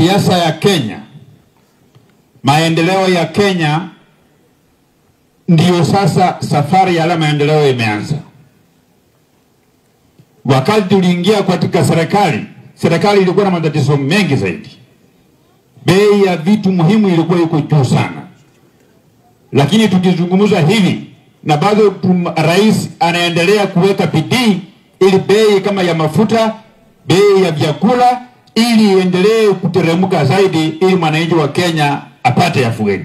siasa ya Kenya, maendeleo ya Kenya, ndiyo sasa safari ya yale maendeleo imeanza. Wakati tuliingia katika serikali, serikali ilikuwa na matatizo mengi zaidi, bei ya vitu muhimu ilikuwa iko juu sana, lakini tukizungumza hivi na bado rais anaendelea kuweka bidii ili bei kama ya mafuta, bei ya vyakula ili iendelee kuteremka zaidi, ili mwananchi wa Kenya apate afueni.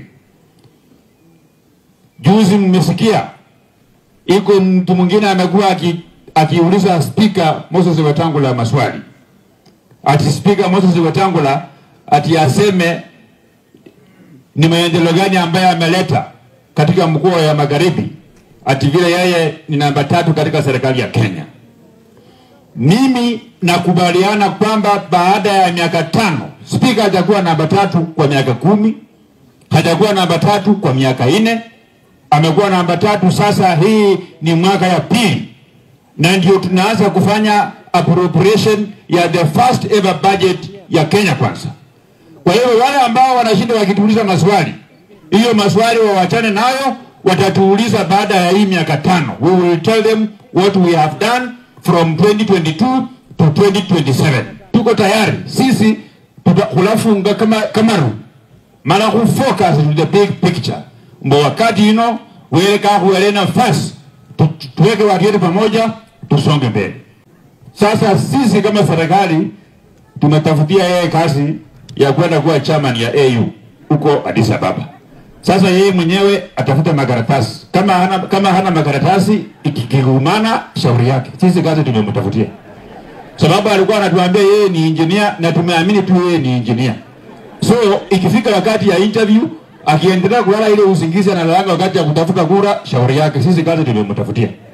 Juzi mmesikia iko mtu mwingine amekuwa aki, akiuliza spika Moses Wetangula maswali, ati spika Moses Wetangula ati aseme ni maendeleo gani ambaye ameleta katika mkoa ya magharibi, ati vile yeye ni namba tatu katika serikali ya Kenya. Mimi nakubaliana kwamba baada ya miaka tano spika hajakuwa namba tatu kwa miaka kumi, hajakuwa namba tatu kwa miaka nne, amekuwa namba tatu sasa. Hii ni mwaka ya pili, na ndio tunaanza kufanya appropriation ya the first ever budget ya Kenya Kwanza. Kwa hiyo wale ambao wanashinda wakituuliza maswali, hiyo maswali wawachane nayo, watatuuliza baada ya hii miaka tano. We will tell them what we have done from 2022 to 2027. Tuko tayari sisi, tutafunga kama Kamaru mara ku focus to the big picture, mbo wakati you know weleka kuele nafasi tuweke watu wetu pamoja, tusonge mbele. Sasa sisi kama serikali tumetafutia yeye kazi ya kwenda kuwa chairman ya AU huko Addis Ababa. Sasa yeye mwenyewe atafuta makaratasi. Kama hana, kama hana makaratasi ikigumana, shauri yake. Sisi kazi tumemtafutia, sababu alikuwa anatuambia yeye ni engineer na tumeamini tu yeye ni engineer. So ikifika wakati ya interview, akiendelea kulala ile usingizi analalanga wakati ya kutafuta kura, shauri yake. Sisi kazi tumemtafutia.